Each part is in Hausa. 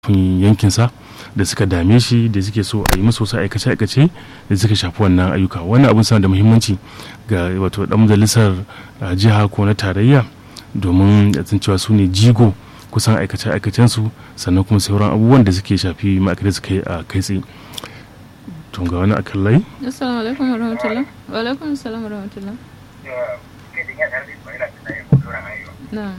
yankinsa da suka dame shi da suke so a yi musu wasu aikace-aikace da suka shafi wannan ayyuka wannan abin sana da muhimmanci ga wato dan majalisar jiha ko na tarayya domin ya cewa su ne jigo kusan aikace-aikacen su sannan kuma sauran abubuwan da suke shafi ma'aikatai suka yi a kai tsaye to ga wani akan lai assalamu alaikum wa rahmatullah wa alaikum assalam wa rahmatullah na'am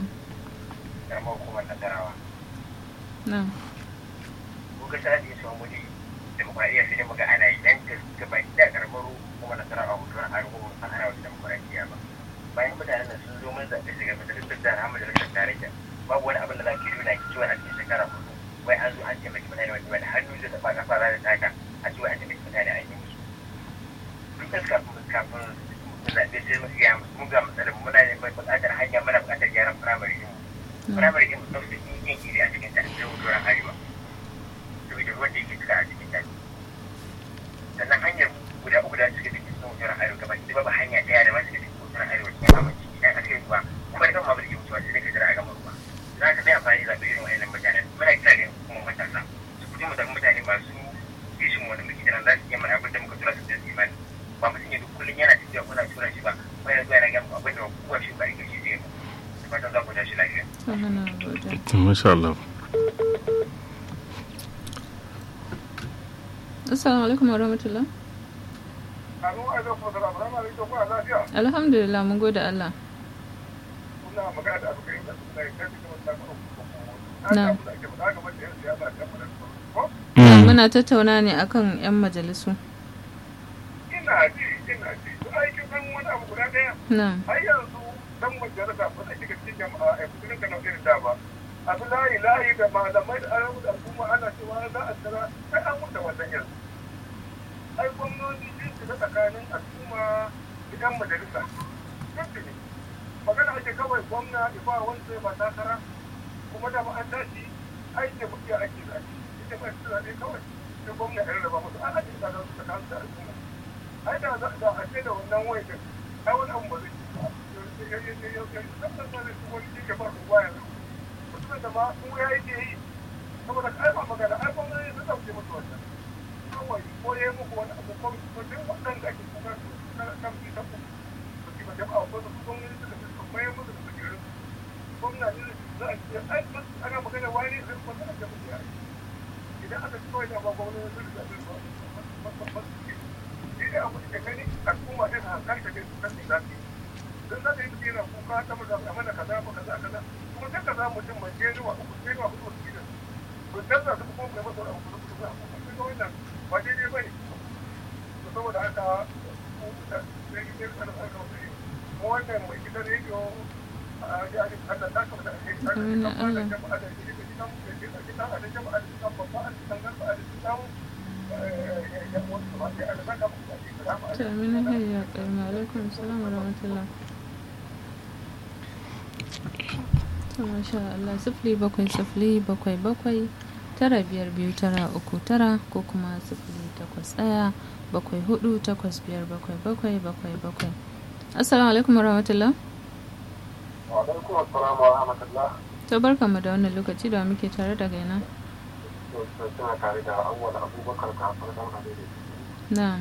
na'am ga sa da yaso mu demokradiyya sai dai muga ana yi dan ga baki da karamar kuma na tsara abu don har kuma san ana wata demokradiyya ba bayan mutanen nan sun zo mun zaɓe shiga majalisar da na majalisar tarayya babu wani abin da za ki nuna ki ciwon a cikin shekara hudu wai an zo an taimaki mutane wani wani hannu da taɓa kafa za da taka a ciwon an taimaki mutane an yi musu duk da kafin kafin zaɓe sai mu ga mun ga matsalar muna ne mai buƙatar hanya muna buƙatar gyaran firamare ɗin firamare ɗin mu ɗauke yin iri a cikin ta sai wutuwar arewa saboda ruwan da yake cika a cikin daji sannan hanyar guda uku da suke cikin sun wutar arewa gaba ki babu hanya daya da ma suke cikin wutar arewa cikin aminci idan aka yi ruwa kuma da kan ma ba zai mutuwa sai ka jira a gama ruwa za ka bai amfani da irin wa'annan mutanen muna kira da kuma matasa su fito mu mutane masu kishin wani muke jiran za su iya mana abin da muka tura su da imani ba mutum ya duk kullum yana tafiya kuna tura shi ba ba ya zuwa yana gama abin da kowa shi ba rike shi zai mu da fatan za ku tashi lafiya. Masha Allah. Assalamu alaikum wa rahmatullah. Alhamdulillah mun gode Allah. Na. Muna tattauna ne akan 'yan majalisu. Ina ji, ina ji. Aikin san wani abu guda ɗaya. Na. Har yanzu dan majalisa ba zai shiga cikin jama'a a kusurin kana irin da ba. Abu layi layi da malamai da arabu da al'umma ana cewa za a tsara sai an wuce wannan yanzu. ai gwamnoni sun shiga tsakanin al'umma idan majalisa duk ne magana ake kawai gwamna ya ba wanda ba takara kuma da an tashi ai da muke ake zaɓe ita ba su zaɓe kawai sai gwamna ya rarraba musu an ake zaɓe su tsakanin da al'umma ai da za a ce da wannan wai da ai wani abu ba zai ci ba wani ke ba ruwa yanzu mutumin da ma mu ya yake yi saboda ai ba magana ai gwamnati sun ɗauke musu wannan kawai ko ya yi muku wani abu ko duk waɗanda ake kuka su na kan fi tabu su ki ba jama'a ko su kun yi suka fi su mayar musu da kujerun gwamna ne za a ce ai ana magana wani zai kuma sanar da mutu yayi idan aka ci kawai da ba gwamnati sun riga sun ba ba su ke shi ne abu da gani al'umma ɗin hankali da su kan za su yi don za ka yi mutu yana kuka ta mu zama mana kaza ba kaza kaza kuma sai ka za mutum mai jenuwa uku jenuwa uku su gidan to canza su kuma mai masa wani abu da kuma za a kuma sai wannan ba daidai ba ne saboda haka sai gidan kanin aka wani mu wannan mai gidan rediyo a jihar Allah ta kama da ake Amin, Allah. jama'a da ke da gidan da ke da gidan da jama'a da gidan babba a cikin gaba a cikin samu ya wasu ba sai a da zaka mu da ke da To amina hayya karma alaikum salam wa rahmatullah. To masha Allah sifili bakwai sifili bakwai bakwai tara biyar biyu tara uku tara ko kuma sifili takwas ɗaya bakwai hudu takwas biyar bakwai bakwai bakwai bakwai. Assalamu alaikum wa rahmatullah. wa alaikum assalam wa rahmatullah To barka mu da wannan lokaci da muke tare da gaina. to suna tare da awwal abubakar kafin dan alheri Na.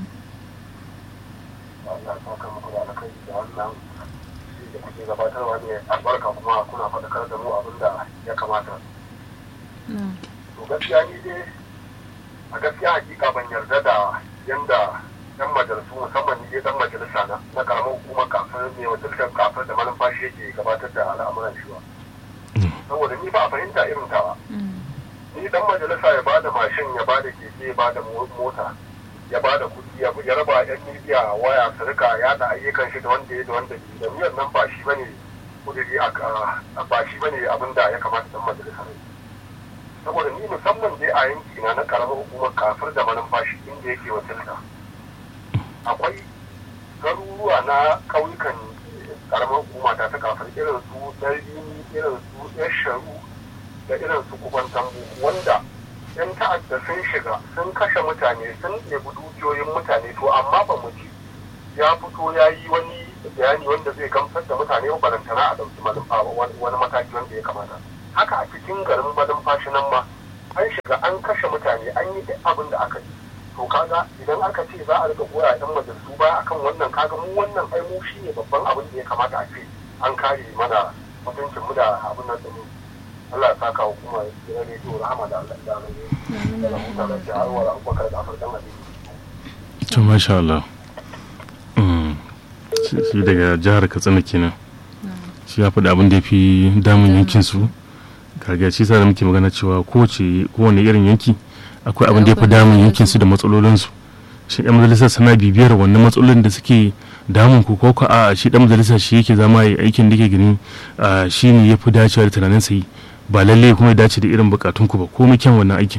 Allah ta kama ku da alkai da wannan shi da kuke gabatarwa ne albarka kuma kuna faɗakar da mu abin da ya kamata Na. to gaskiya ni dai a gaskiya hakika ban yarda da yanda yan majalisu musamman ni dai dan majalisa na na karamar hukumar kafin ne wakiltar kafin da malumfashi yake gabatar da al'amuran shi ba saboda ni ba a fahimta irin tawa Mm. ni dan majalisa ya bada mashin ya bada keke ya bada mo- mota ya bada kuɗi ya ya raba yan midiya waya su rika yada ayyukan shi da wanda ya da wanda ke da niyan nan ba shi bane kudiri a a- ba shi bane abin da ya kamata dan majalisa ne saboda ni musamman dai a yanki na na karamar hukumar kafir da manumfashi inda yake wakilta akwai garuruwa na ƙauyukan karamar hukuma ta ta kafir irin su ɗarɗini irin su ɗan sharu da irin su kuban tambu wanda yan ta'adda sun shiga sun kashe mutane sun ɗebi dukiyoyin mutane to amma ba mu ji ya fito ya yi wani bayani wanda zai gamsar da mutane ba barantana a ɗauki malumfa wani mataki wanda ya kamata haka a cikin garin malumfashi nan ma an shiga an kashe mutane an yi duk abin da aka yi to kaga idan aka ce za a rika goya yan majalisu ba akan wannan kaga mu wannan ai mu shine babban abin da ya kamata a ce an kare mana mutuncin mu da abin nan din Allah ya saka hukuma gidan rediyo rahama da Allah da Allah da rahuta da jaharwar abubakar da afar dan abin to masha Allah Mm. shi shi daga jihar katsina kenan shi ya faɗi abin da ya fi damun yankin su kaga shi sa da muke magana cewa kowace kowane irin yanki akwai abin da ya fi damun yankin su da matsalolin su shi ɗan majalisar sana bibiyar wannan matsalolin da suke damun ku ko ko a shi ɗan majalisar shi yake zama ya aikin da ke gani a, shi ne ya fi dacewa da tunanin sa yi ba lalle kuma ya dace da irin bukatun ku ba komai kyan wannan aikin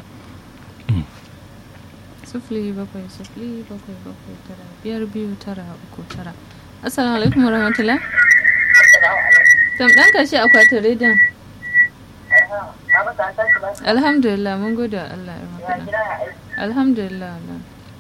sifili bakwai sifili bakwai bakwai tara biyar biyu tara uku tara assalamu alaikum warahmatullah tam ɗan kashe akwatin rediyon alhamdulillah mun gode wa Allah ya maka alhamdulillah Allah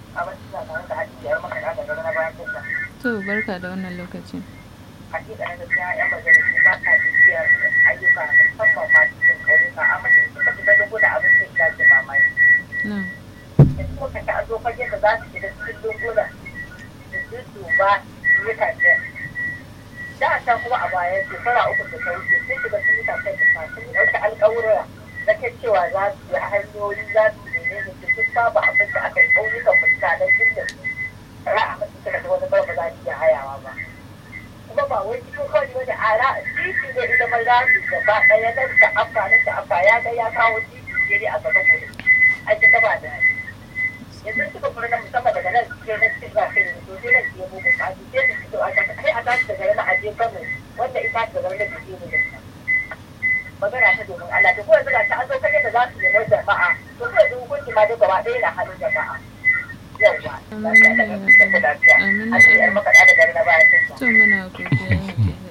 to barka da wannan lokaci hakika na gaskiya yan majalisu ba sa bibiyar ayyuka musamman ma cikin ƙauyuka amma in suka fita da gudu abin sai ka ji mamaki na in suka ta zo fage da za su shiga cikin lungunan da su duba mutane da a can kuma a baya shekara uku da ta wuce sun shiga sun yi tafiyar da sun ɗauki alƙawura na kan cewa za su yi hanyoyi za su nene ne su duk babu abin da aka yi ƙauyukan mutanen inda ra'a masu suka da wani ba za su iya hayawa ba kuma ba wai cikin kawai wani a ra titi ne ita mai rami gaba ɗaya nan da afa nan da afa ya ga ya kawo titi ne a gaban gudu ai kin gaba da yanzu suka fara na musamman daga nan cikin na cikin zafi ne to sai nan ke mugu a cikin da fito a kasa sai a tashi daga nan a je kano wanda ita daga nan da ke ne da magana ta domin Allah to ko yanzu ga ta an zo kaje da za su nemi jama'a to ko yanzu hukunci ma duk gaba ɗaya na hannun jama'a yawwa lafiya da lafiya a ce yar makaɗa da gari na bayan to muna godiya